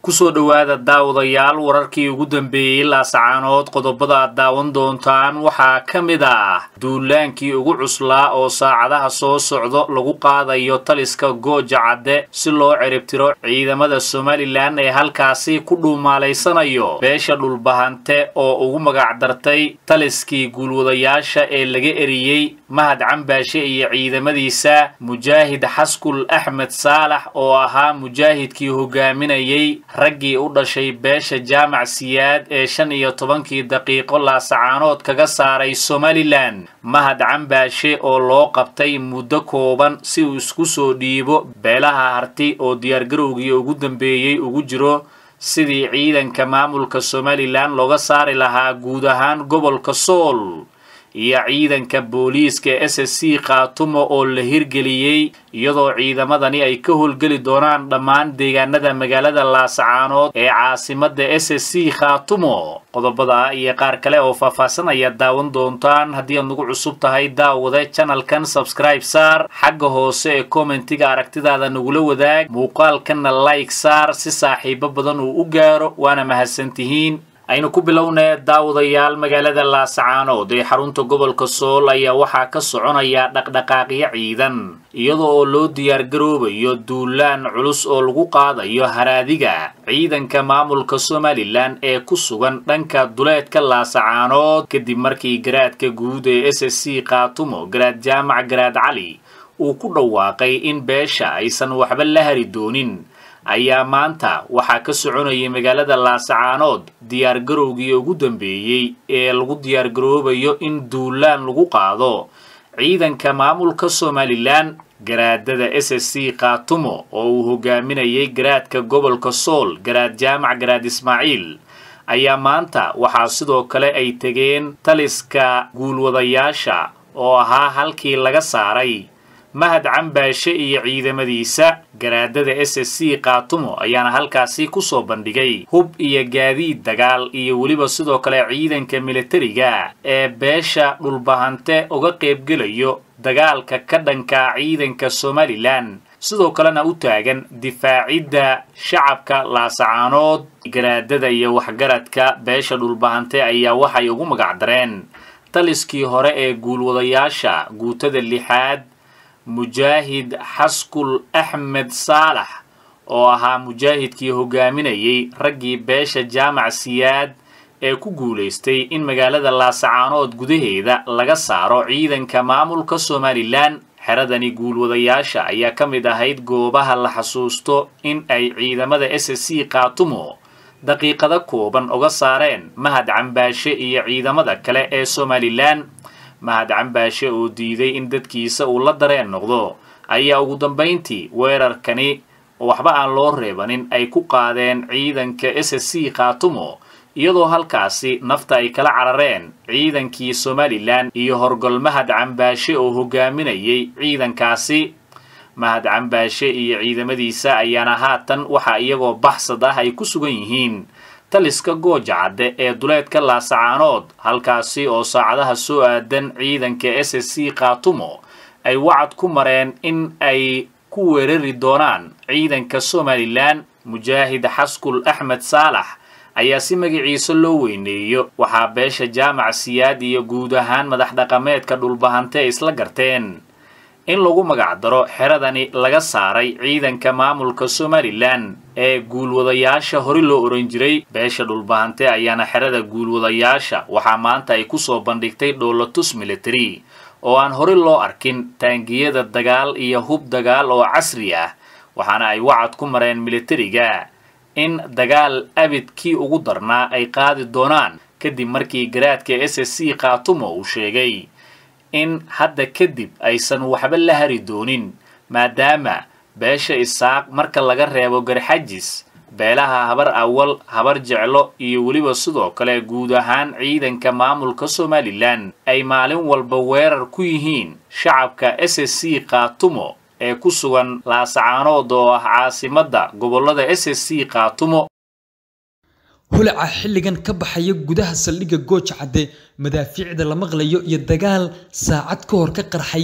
kusoo dhowaada daawadayaal wararkii ugu dambeeyey laasacaanood qodobada aad daawan doontaan waxaa ka mid ah duulaankii ugu cuslaa oo saacadaha soo socdo lagu qaadayo taliska gooja cadde si loo ciribtiro ciidamada somalilan ee halkaasi ku dhuumaalaysanayo beesha dhulbahante oo ugu magacdartay taliskii guulwadayaasha ee laga eriyey mahad cambaashe iyo ciidamadiisa mujaahid xaskul axmed saalax oo ahaa mujaahidkii hogaaminayey raggii u dhashay beesha jaamac siyaad ee shan iyo tobankii daqiiqo laasacaanood kaga saaray somalilan mahad cambaashe oo loo qabtay muddo kooban si uu isku soo dhiibo beelaha harti oo diyaargarowgii ugu dambeeyey ugu jiro sidii ciidanka maamulka somalilan looga saari lahaa guud ahaan gobolka sool iyo ciidanka booliiska s s c khaatumo oo la hirgeliyey iyadoo ciidamadani ay ka howlgeli doonaan dhammaan deegaanada magaalada laasacaanood ee caasimada s s c khaatumo qodobada iyo qaar kale oo faahfaahsan ayaad daawan doontaan haddii aad nagu cusub tahay daawade janalkan sabscribe saar xagga hoose ee kommentiga aragtidaada nagula wadaag muuqaalkanna like saar si saaxiibo badan uu u gaaro waana mahadsantihiin aynu ku bilownee daawadayaal magaalada laasacaanood ee xarunta gobolka sool ayaa waxaa ka soconaya dhaqdhaqaaqyo ciidan iyadoo oo loo diyaargaroobayo duulaan culus oo lagu qaadayo haraadiga ciidanka maamulka somalilan ee ku sugan dhanka duleedka laasacaanood kadib markii garaadka guud ee s s c khaatumo garaad jaamac garaad cali uu ku dhawaaqay in beesha aysan waxba la hari doonin ayaa maanta waxaa ka soconayay magaalada laasacaanood diyaargarowgii ugu dambeeyey ee lagu diyaargaroobayo in duulaan lagu qaado ciidanka maamulka somalilan garaadada s s c khaatumo oo uu hogaaminayay garaadka gobolka sool garaad jaamac garaad ismaaciil ayaa maanta waxaa sidoo kale ay tegeen taliska guulwadayaasha oo ahaa halkii laga saaray mahad cambaashe iyo ciidamadiisa garaadada s s c khaatumo ayaana halkaasi kusoo bandhigay hub iyo gaadiid dagaal iyo weliba sidoo kale ciidanka militariga ee beesha dhulbahante uga qaybgelayo dagaalka ka dhanka ciidanka somalilan sidoo kalena u taagan difaacidda shacabka laasacaanood garaadada iyo waxgaradka beesha dhulbahante ayaa waxay ugu magacdareen taliskii hore ee guulwadayaasha guutada lixaad mujaahid xaskul axmed saalax oo ahaa mujaahidkii hogaaminayay raggii beesha jaamac siyaad ee ku guulaystay in magaalada laasacaanood gudaheeda laga saaro ciidanka maamulka somalilan xeradani guulwadayaasha ayaa ka mid ahayd goobaha la xasuusto in ay ciidamada s s c khaatumo daqiiqado kooban uga saareen mahad cambaashe iyo ciidamada kale ee somalilan mahad cambaashe oo diiday in dadkiisa uu la dareen noqdo ayaa ugu dambayntii weerarkani waxba aan loo reebanin ay ku qaadeen ciidanka s s c khaatumo iyadoo halkaasi nafta ay kala carareen ciidankii somalilan iyo horgol mahad cambaashe oo hogaaminayay ciidankaasi mahad cambaashe iyo ciidamadiisa ayaana haatan waxa iyagoo baxsad ah ay ku sugan yihiin taliska gooja cadde ee duleedka laasacaanood halkaasi oo saacadaha soo aadan ciidanka s s c khaatumo ay wacad ku mareen in ay ku weerari doonaan ciidanka somalilan mujaahid xaskul axmed saalax ayaa si magaciisa loo weyneeyo waxaa beesha jaamac siyaad iyo guud ahaan madax dhaqameedka dhulbahante ay isla garteen in lagu magacdaro xeradani laga saaray ciidanka maamulka somalilan ee guulwadayaasha hore loo oran jiray beesha dhulbahante ayaana xerada guulwadayaasha waxaa maanta ay kusoo bandhigtay dhoolatus military oo aan hore loo arkin taangiyada dagaal iyo hub dagaal oo casri ah waxaana ay wacad ku mareen militariga in dagaal abidkii ugu darnaa ay qaadi doonaan kadib markii garaadka s s c khaatumo uu sheegay in hadda kadib aysan waxba la hari doonin maadaama beesha isaaq marka laga reebo garxajis beelaha habar awal habar jeclo iyo weliba sidoo kale guud ahaan ciidanka maamulka somalilan ay maalin walba weerar ku yihiin shacabka s s c khaatumo ee ku sugan laasacaanood oo ah caasimadda gobollada s s c khaatumo holaca xilligan ka baxaya gudaha saldhigga gooja cadde madaafiicda la maqlayo iyo dagaal saacad ka hor ka qarxay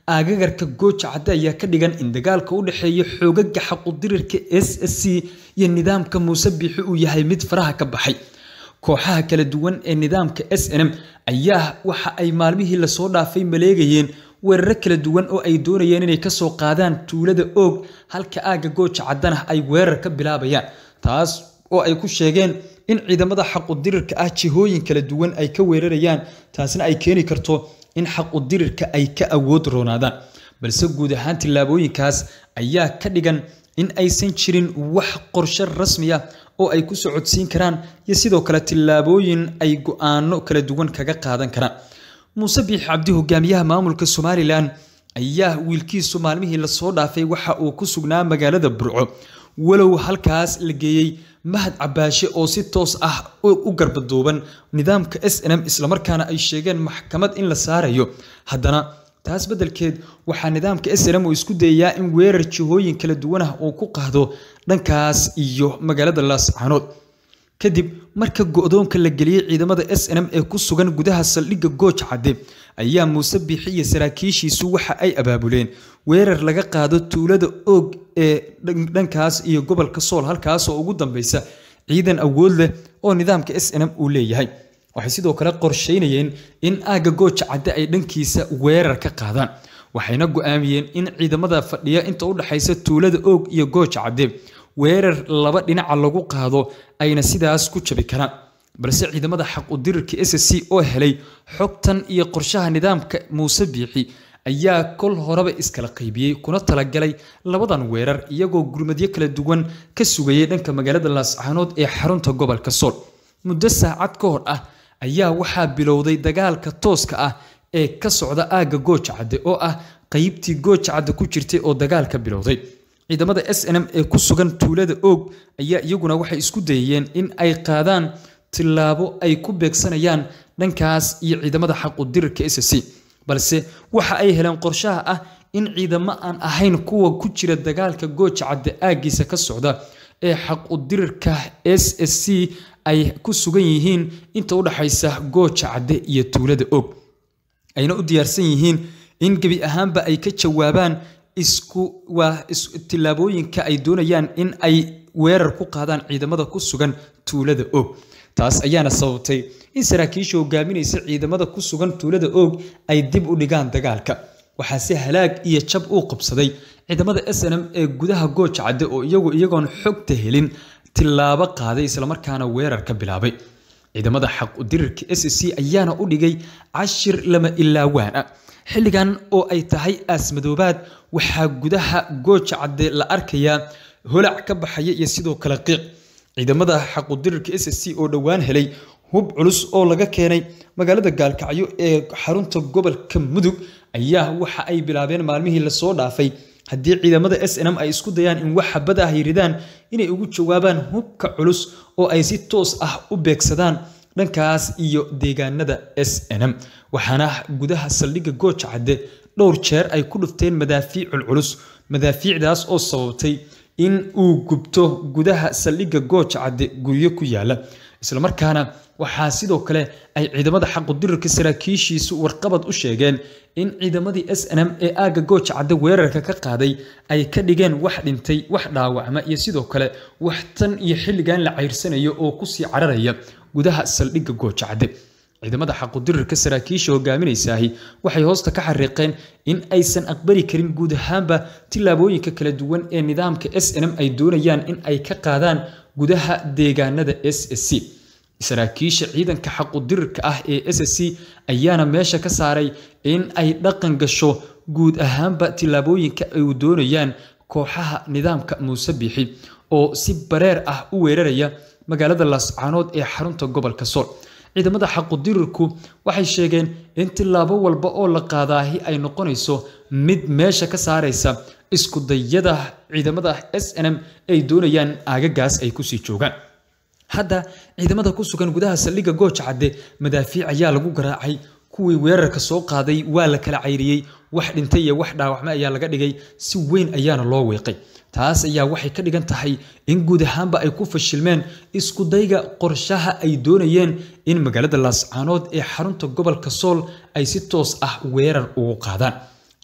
aagagarka gooja cadde ayaa ka dhigan in dagaalka u dhexeeya xoogaga xaqudirirka s s c iyo nidaamka muuse biixi uu yahay mid faraha ka baxay kooxaha kala duwan ee nidaamka s n m ayaa waxa ay maalmihii lasoo dhaafay maleegayeen weeraro kala duwan oo ay doonayeen inay kasoo qaadaan tuulada oog halka aagga gooja caddana ay weerar ka bilaabayaan taas oo ay ku sheegeen in ciidamada xaqudirirka ah jihooyin kala duwan ay ka weerarayaan taasna ay keeni karto in xaqudirirka ay ka awood roonaadaan balse guud ahaan tillaabooyinkaas ayaa ka dhigan in aysan jirin wax qorshe rasmi ah oo ay ku socodsiin karaan iyo sidoo kale tillaabooyin ay go-aano kala duwan kaga qaadan karaan muuse biix cabdi hogaamiyaha maamulka somalilan ayaa wiilkiisu maalmihii lasoo dhaafay waxa uu ku sugnaa magaalada burco walow halkaas la geeyey mahad cabaashe oo si toos ah u garbaduuban nidaamka s n m islamarkaana ay sheegeen maxkamad in la saarayo haddana taas beddelkeed waxaa nidaamka s n m uu isku dayayaa in weerar jihooyin kala duwan ah uu ku qaado dhankaas iyo magaalada laascaanood kadib marka go-doonka la geliyey ciidamada s n m ee ku sugan gudaha saldhigga gooj cadde ayaa muuse biixi iyo saraakiishiisu waxa ay abaabuleen weerar laga qaado tuulada oog ee dhankaas iyo gobolka sool halkaasoo ugu dambeysa ciidan awood leh oo nidaamka s n m uu leeyahay waxay sidoo kale qorsheynayeen in aagga gooja cadde ay dhankiisa weerar ka qaadaan waxayna go-aamiyeen in ciidamada fadhiya inta u dhexaysa tuulada oog iyo gooja cadde weerar laba dhinaca lagu qaado ayna sidaas ku jabi karaan balse ciidamada xaqudirirka s c oo helay xogtan iyo qorshaha nidaamka muuse biixi ayaa kol horeba iskala qaybiyey kuna talagalay labadan weerar iyagoo gurmadyo kala duwan ka sugayay dhanka magaalada laascaanood ee xarunta gobolka sool muddo saacad ka hor ah ayaa waxaa bilowday dagaalka tooska ah ee ka socda aagga gooja cadde oo ah qeybtii gooja cadde ku jirtay oo dagaalka bilowday ciidamada s n m ee ku sugan tuulada oog ayaa iyaguna waxay isku dayayeen in ay qaadaan tillaabo ay ku beegsanayaan dhankaas iyo ciidamada xaqudirirka s c balse waxa ay heleen qorshaha ah in ciidamo aan ahayn kuwa ku jira dagaalka gooja cadde aaggiisa ka socda ee xaqudirirka s s c ay ku sugan yihiin inta u dhaxaysa gooja cadde iyo tuulada og ayna u diyaarsan yihiin in gebi ahaanba ay ka jawaabaan isku waa tillaabooyinka ay doonayaan in ay weerar ku qaadaan ciidamada ku sugan tuulada og taas ayaana sababtay in saraakiisha hogaaminaysa ciidamada ku sugan tuulada og ay dib u dhigaan dagaalka waxaase halaag iyo jab uu qabsaday ciidamada s n m ee gudaha gooja cadde oo iyagu iyagoon xogta helin tillaabo qaaday islamarkaana weerar ka bilaabay ciidamada xaqudirirka s c ayaana u dhigay cashir lama ilaawaana xilligan oo ay tahay aasmadoobaad waxaa gudaha gooja cadde la arkayaa holac ka baxaya iyo sidoo kale qiiq ciidamada xaqudirirka s c oo dhowaan helay hub culus oo laga keenay magaalada gaalkacyo ee xarunta gobolka mudug ayaa waxa ay bilaabeen maalmihii lasoo dhaafay haddii ciidamada s n m ay isku dayaan in wax xabad ah ay ridaan inay ugu jawaabaan hubka culus oo ay si toos ah u beegsadaan dhankaas iyo deegaanada s n m waxaana gudaha saldhigga gooja cadde dhowr jeer ay ku dhufteen madaafiic culculus madaafiicdaas oo sababtay in uu gubto gudaha saldhigga gooja cadde guryo ku yaala islamarkaana waxaa sidoo kale ay ciidamada xaqudirirka saraakiishiisu warqabad u sheegeen in ciidamadii s n m ee aagga gooja cadde weerarka ka qaaday ay ka dhigeen wax dhintay wax dhaawacma iyo sidoo kale wax tan iyo xilligan la cayrsanayo oo kusii cararaya gudaha saldhigga gooja cadde ciidamada xaqudirirka saraakiisha hogaaminaysaahi waxay hoosta ka xariiqeen in aysan aqbali karin guud ahaanba tillaabooyinka kala duwan ee nidaamka s n m ay doonayaan in ay ka qaadaan gudaha deegaanada s s c saraakiisha ciidanka xaqudirirka ah ee s s c ayaana meesha ka saaray in ay dhaqan gasho guud ahaanba tillaabooyinka ay doonayaan kooxaha nidaamka muuse biixi oo si bareer ah u weeraraya magaalada laascaanood ee xarunta gobolka sool ciidamada xaqudirirku waxay sheegeen in tillaabo walba oo la qaadaahi ay noqonayso mid meesha ka saaraysa isku dayada ciidamada s n m ay doonayaan aagagaas ay kusii joogaan hadda ciidamada ku sugan gudaha saldhigga gooja cadde madaafiic ayaa lagu garaacay kuwii weerarka soo qaaday waa la kala cayriyey wax dhintay iyo wax dhaawacme ayaa laga dhigay si weyn ayaana loo weeqay taas ayaa waxay ka dhigan tahay in guud ahaanba ay ku fashilmeen iskudayga qorshaha ay doonayeen in magaalada laascaanood ee xarunta gobolka sool ay si toos ah weerar ugu qaadaan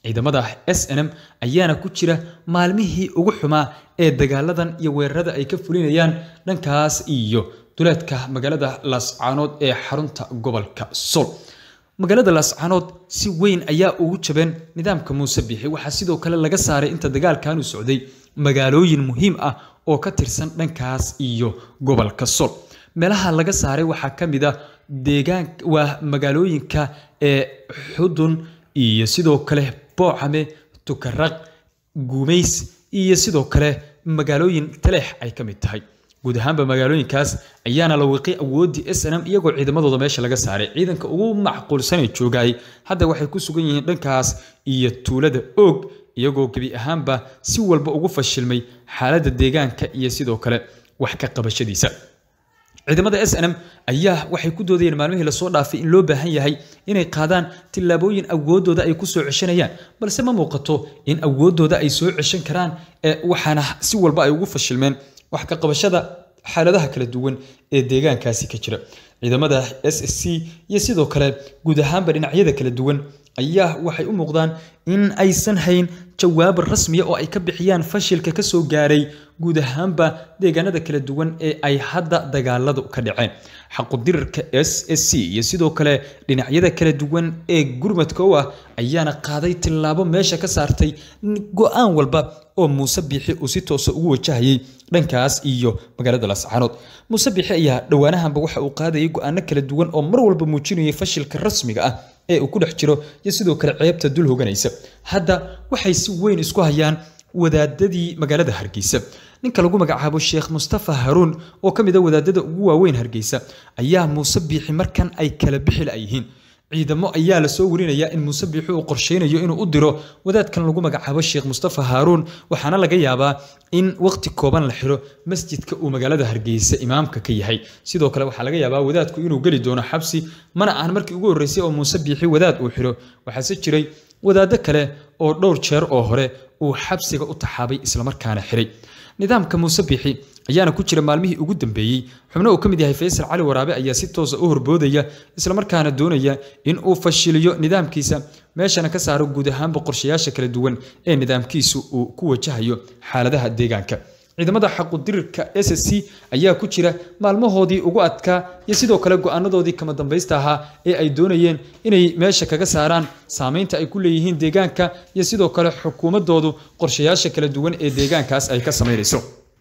ciidamada s n m ayaana ku jira maalmihii ugu xumaa ee dagaaladan iyo weerarada ay ka fulinayaan dhankaas iyo duleedka magaalada laascaanood ee xarunta gobolka sool magaalada laascaanood si weyn ayaa ugu jabeen nidaamka muuse biixi waxaa sidoo kale laga saaray inta dagaalkanu socday magaalooyin muhiim ah oo ka tirsan dhankaas iyo gobolka sool meelaha laga saaray waxaa ka mid a deegaan waa magaalooyinka ee xudun iyo sidoo kale boocame tukaraq guumays iyo sidoo kale magaalooyin taleex ay ka mid tahay guud ahaanba magaalooyinkaas ayaana la wiiqay awooddii s n m iyagoo ciidamadooda meesha laga saaray ciidanka ugu macquulsanay joogay hadda waxay ku sugan yihiin dhankaas iyo tuulada oog iyagoo gebi ahaanba si walba ugu fashilmay xaaladda deegaanka iyo sidoo kale wax ka qabashadiisa ciidamada s n m ayaa waxay ku doodayeen maalmihii lasoo dhaafay in loo baahan yahay inay qaadaan tillaabooyin awooddooda ay ku soo ceshanayaan balse ma muuqato in awooddooda ay soo ceshan karaan waxaana si walba ay ugu fashilmeen wax ka qabashada xaaladaha kala duwan ee deegaankaasi ka jira ciidamada s s c iyo sidoo kale guud ahaanba dhinacyada kala duwan ayaa waxay u muuqdaan in aysan hayn jawaab rasmiya oo ay ka bixiyaan fashilka ka soo gaaray guud ahaanba deegaanada kala duwan ee ay hadda dagaaladu ka dhaceen xaqudirarka s s c iyo sidoo kale dhinacyada kala duwan ee gurmadka u ah ayaana qaaday tillaabo meesha ka saartay go-aan walba oo muuse biixi uu si toosa ugu wajahayay dhankaas iyo magaalada lascaanood muuse biixi ayaa dhowaanahanba waxa uu qaadayay go-aano kala duwan oo mar walba muujinayay fashilka rasmiga ah ee uu ku dhex jiro iyo sidoo kale ceebta dul hoganaysa hadda waxay si weyn isku hayaan wadaadadii magaalada hargeysa ninka lagu magacaabo sheekh mustafa haruun oo ka mid a wadaadada ugu waaweyn hargeysa ayaa muuse biixi markan ay kala bixi layihiin ciidamo ayaa lasoo warinayaa in muuse biixi uu qorsheynayo inuu u diro wadaadkan lagu magacaabo sheekh mustafa haaruun waxaana laga yaabaa in waqti kooban la xiro masjidka uu magaalada hargeysa imaamka ka yahay sidoo kale waxaa laga yaabaa wadaadku inuu geli doono xabsi mana ahan markii ugu horreysay oo muuse biixi wadaad uu xiro waxaase jiray wadaado kale oo dhowr jeer oo hore uu xabsiga u taxaabay islamarkaana xiray nidaamka muuse biixi ayaana ku jira maalmihii ugu dambeeyey xubno uu ka mid yahay faysal cali waraabe ayaa si toosa u horboodaya islamarkaana doonaya in uu fashiliyo nidaamkiisa meeshana ka saaro guud ahaanba qorshayaasha kala duwan ee nidaamkiisu uu ku wajahayo xaaladaha deegaanka ciidamada xaqudirirka s s c ayaa ku jira maalmahoodii ugu adkaa iyo sidoo kale go-aanadoodii kama dambaysta ahaa ee ay doonayeen inay meesha kaga saaraan saameynta ay ku leeyihiin deegaanka iyo sidoo kale xukuumadoodu qorshayaasha kala duwan ee deegaankaas ay ka samaynayso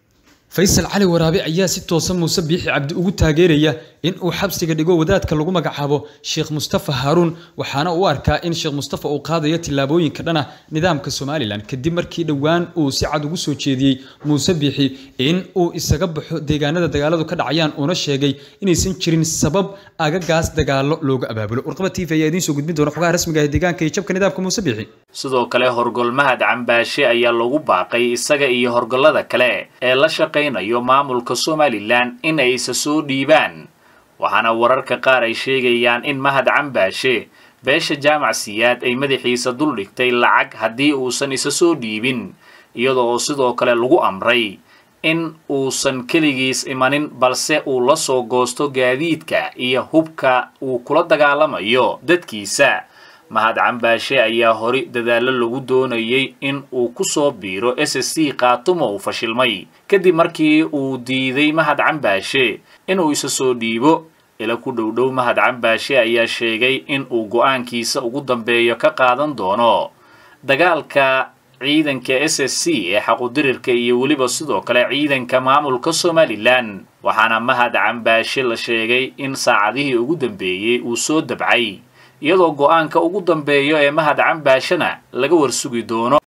faysal cali waraabe ayaa si toosa muuse biixi cabdi ugu taageeraya in uu xabsiga dhigo wadaadka lagu magacaabo sheekh mustafa haaruun waxaana u arkaa in sheekh mustafa uu qaadayo tillaabooyinka dhana nidaamka somalilan kadib markii dhowaan uu si cad ugu soo jeediyey muuse biixi in uu isaga baxo deegaanada dagaaladu ka dhacayaan uuna sheegay inaysan jirin sabab agagaas dagaalo looga abaabulo warqaba t v ayaa idiin soo gudbin doona xogaha rasmiga ah deegaanka iyo jabka nidaamka muuse biixi sidoo kale horgolmahad cambaashe ayaa lagu baaqay isaga iyo horgollada kale ee la shaqaynayo maamulka somalilan in ay isa soo dhiibaan waxaana wararka qaar ay sheegayaan in mahad cambaashe beesha jaamac siyaad ay madaxiisa dul dhigtay lacag haddii uusan isa soo dhiibin iyada oo sidoo kale lagu amray in uusan keligiis imanin balse uu la soo goosto gaadiidka iyo hubka uu kula dagaalamayo dadkiisa mahad cambaashe ayaa hori dadaallo lagu doonayay in uu ku soo biiro s s c kaatumo uu fashilmay kadib markii uu diiday mahad cambaashe inuu isa soo dhiibo ila ku dhowdhow mahad cambaashe ayaa sheegay in uu go-aankiisa ugu dambeeyo ka qaadan doono dagaalka ciidanka s s c ee xaqudirirka iyo weliba sidoo kale ciidanka maamulka somalilan waxaana mahad cambaashe la sheegay in saacadihii ugu dambeeyey uu soo dabcay iyadoo go-aanka ugu dambeeyo ee mahad cambaashena laga warsugi doono